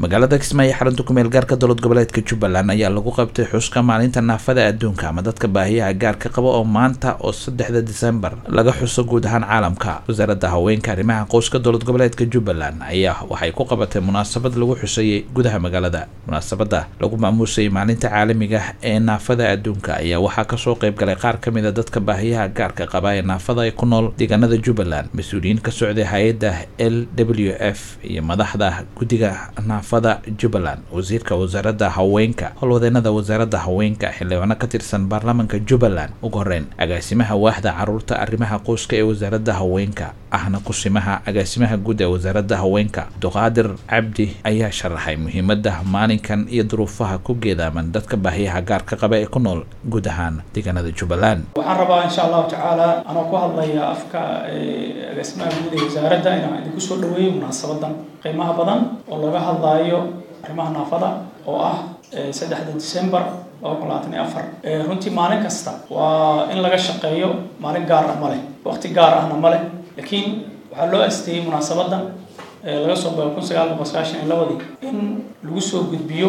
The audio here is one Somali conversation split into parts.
magaalada kismaayo xarunta kumeel gaarka dowlad goboleedka jubbaland ayaa lagu qabtay xuska maalinta naafada adduunka ama dadka baahiyaha gaarka qaba oo maanta oo saddexda disembar laga xuso guud ahaan caalamka wasaaradda haweenka arrimaha qoyska dowlad goboleedka jubbaland ayaa waxay ku qabatay munaasabad lagu xuseeyey gudaha magaalada munaasabada lagu maamuusayay maalinta caalamiga ee naafada adduunka ayaa waxaa kasoo qayb galay qaar ka mid a dadka baahiyaha gaarka qaba ee naafada ay ku nool deegaanada jubbaland mas-uuliyiin ka socday hay-adda l w f iyo madaxda guddiga naafada jubbaland wasiirka wasaaradda haweenka howlwadeenada wasaaradda haweenka xildhibaano ka tirsan baarlamaanka jubbaland ugu horeyn agaasimaha waaxda caruurta arrimaha qoyska ee wasaaradda haweenka ahna kusimaha agaasimaha guud ee wasaaradda haweenka abduqaadir cabdi ayaa sharaxay muhiimada maalinkan iyo duruufaha ku geedaaman dadka baahiyaha gaarka qaba ee ku nool guud ahaan deegaanada jubbaland waxaan rabaa insha allahu tacaala anoo ku hadlaya afka agaasimaha guud ee wasaaradda inaan idinku soo dhaweeyo munaasabadan qiimaha badan oo laga hadlaayo arrimaha naafada oo ah saddexda december laba kun labaatan iyo afar runtii maalin kasta waa in laga shaqeeyo maalin gaar ah ma leh waqti gaar ahna ma leh laakiin waxaa loo asteeyey munaasabadan laga soo bao kun sagaal boqol sagaashan iyo labadii in lagu soo gudbiyo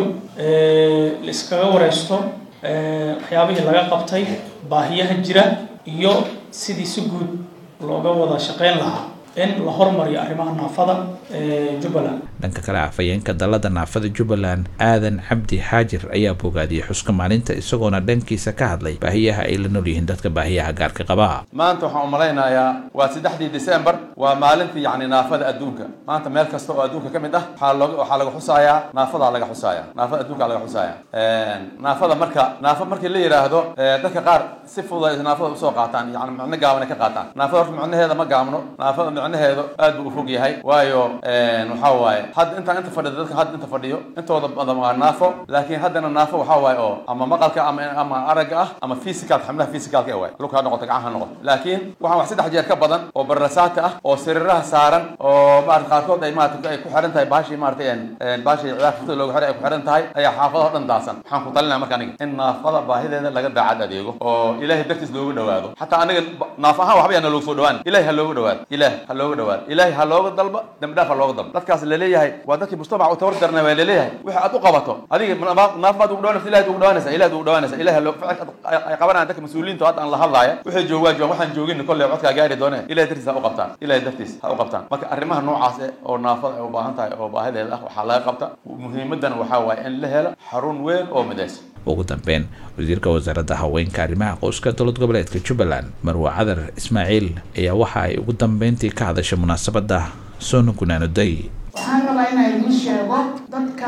la iskaga wareysto waxyaabihii laga qabtay baahiyaha jira iyo sidii si guud looga wada shaqeyn lahaa in la hormariyo arrimaha naafada jubbaland dhanka kale afhayeenka dalada naafada jubbaland aadan cabdi xaajir ayaa bogaadiyey xuska maalinta isagoona dhankiisa ka hadlay baahiyaha ay la nool yihiin dadka baahiyaha gaarka qaba maanta waxaan u malaynayaa waa saddexdii december waa maalintii yacni naafada adduunka maanta meel kasta oo adduunka ka mid ah waxaa looga waxaa laga xusayaa naafadaa laga xusaaya naafada adduunka laga xusaaya naafada marka naafa markii la yidhaahdo dadka qaar si fudud ay naafada usoo qaataan yani macno gaaban ay ka qaataan naafada horta macnaheeda ma gaabno naafada macnaheedu aad buu u fog yahay waayo waxaa waaye hadda intaan inta fadhido dadka hadda inta fadhiyo intooda badan waa naafo laakiin haddana naafo waxaa waaye oo ama maqalka ama ama aragga ah ama physicalka xubnaha physicalka ee waay lugha ha noqoto gacan ha noqoto laakiin waxaan wax saddex jeer ka badan oo barasaata ah oo sariiraha saaran oo maarata qaarkood ay maarata ay ku xiran tahay baashii maarata baashii ciyaar furtada looga xiray ay ku xiran tahay ayaa xaafadaha o dhan daasan waxaan ku talinaya marka aniga in naafada baahideeda laga daacad adeego oo ilaahay dartiis looga dhawaado xataa aniga naaf ahaan waxba yaana loogu soo dhawaan ilahay ha looga dhawaado ilaah ha looga dhawaado ilaahay ha looga dalba dambi dhaaf ha looga dalba dadkaas laleeyahay waa dadkii mujtamac u tabar darnay waa laleeyahay wixii aad u qabato adiga naaf baad ugu dhawanaysa ilahay ugu dhawanaysa ilahay ugu dhawanaysa ilahay loo ficilka ay qabanayaan dadka mas-uuliyiinta hadda aan la hadlaaya wixii joogaa joogan waxaan joogin kolley codkaa gaari doone ilahay dartiis ha u qabtaan ilahay dartiis ha u qabtaan marka arrimaha noocaas eh oo naafada ay u baahan tahay oo baahideeda ah waxaa laga qabta muhiimadan waxaa waaye in la helo xarun weyn oo midaysan ugu dambeyn wasiirka wasaaradda haweenka arrimaha qoyska dowlad goboleedka jubbaland marwe cadar ismaaciil ayaa waxa ay ugu dambeyntii ka hadashay munaasabadda soona gunaanoday waxaan rabaa inaan idiin sheego dadka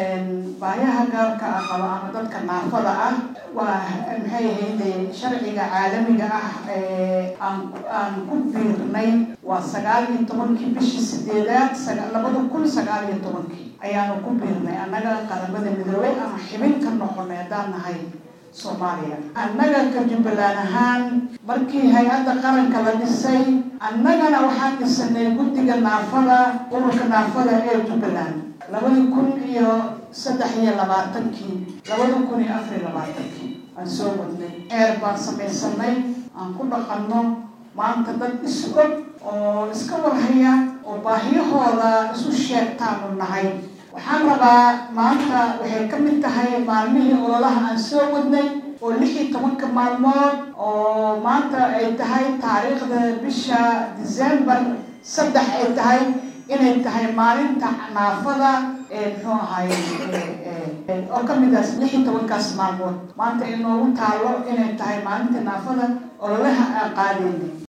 baayaha gaarka ah qaba ama dadka naafada ah waa maxay ahayde sharciga caalamiga ah ee aan aan ku biirnay waa sagaal iyo tobankii bishii sideedaad labada kun sagaal iyo tobankii ayaanu ku biirnay annaga qaramada midoobay ama xibin ka noqonay haddaan nahay soomaaliya annaga ka jubbaland ahaan markii hay-adda qaranka la dhisay annagana waxaan dhisanay guddiga naafada ururka naafada ee jubbaland labada kun iyo saddex iyo labaatankii labada kun iyo afar iyo labaatankii aan soo wadnay eer baan samaysanay aan ku dhaqanno maanta dad is og oo iska warhaya oo baahiyahooda isu sheegtaanu nahay waxaan rabaa maanta waxay ka mid tahay maalmihii ololaha aan soo wadnay oo lix iyo tobanka maalmood oo maanta ay tahay taariikhda bisha december saddex ay tahay inay tahay maalinta naafada ee muxuu ahay oo ka mid ah lix iyo tobankaas maalmood maanta inoogu taalo inay tahay maalinta naafada ololaha aan qaadayna